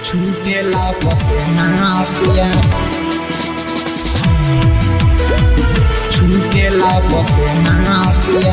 छूटेला पसेना पिया छूटेला पसेना पिया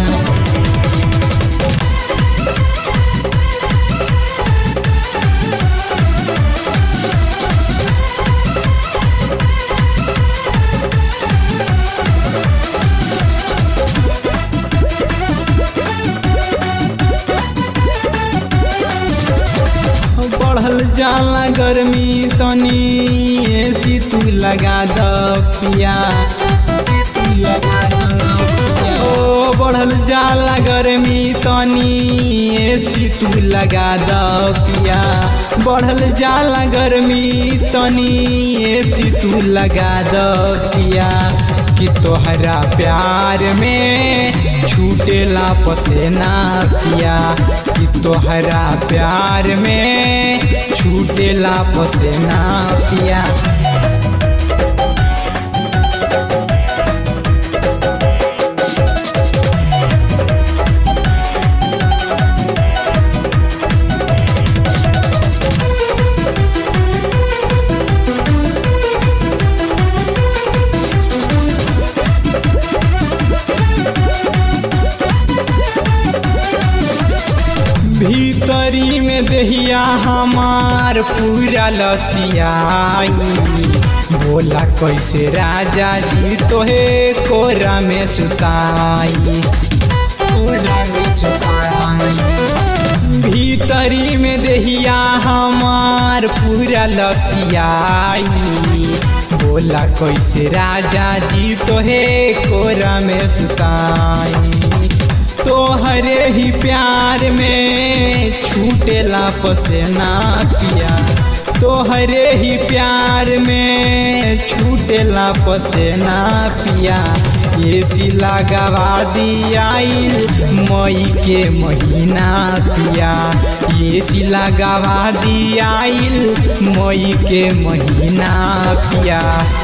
बढ़ल जाला गर्मी तनी एसी तू लगा द पिया तू लगा द ओ बढ़ल जाला गर्मी तनी एसी तू लगा द पिया बढ़ल जाला गर्मी तनी एसी तू लगा द पिया कि तोहरा प्यार में छूटेला पसेना पिया कि तोहरा प्यार में छूटेला पसेना पिया भीतरी में दहिया हमार पूरा लसियाई बोला कैसे राजा जी तोहे कोरा में सुताई कोरा में सुताई भीतरी में दहिया हमार पूरा लसियाई बोला कैसे राजा जी तोहे कोरा में सुताई तोहरे ही प्यार में छूटेला पसेना पिया तोहरे ही प्यार में छूटेला पसेना पिया एसी लगावा दियाइल मई के महीना पिया एसी लगावा दियाइल मई के महीना पिया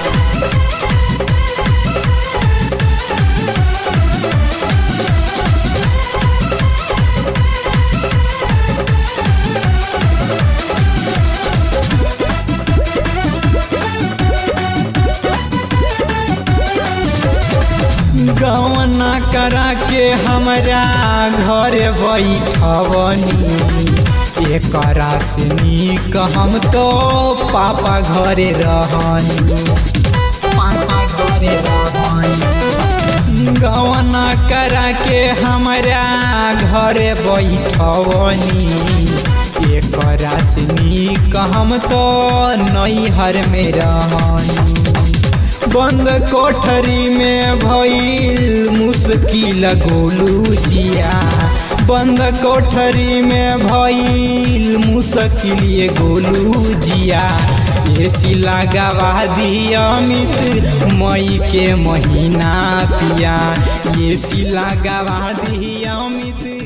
गवना करा के हमरा घर बैठवनी एकरा से नीक हम तो पापा घरे रहनी पापा घरे रहनी गवना करा के हमरा घर बैठवनी एकरा से नीक हम तो नैहर में रहनी बंद कोठरी में भइल मुश्किल गोलू जिया बंद कोठरी में भइल मुश्किल ये गोलू जिया एसी लगावा दिया मित्र मई के महीना पिया एसी लगावा दिया मित्र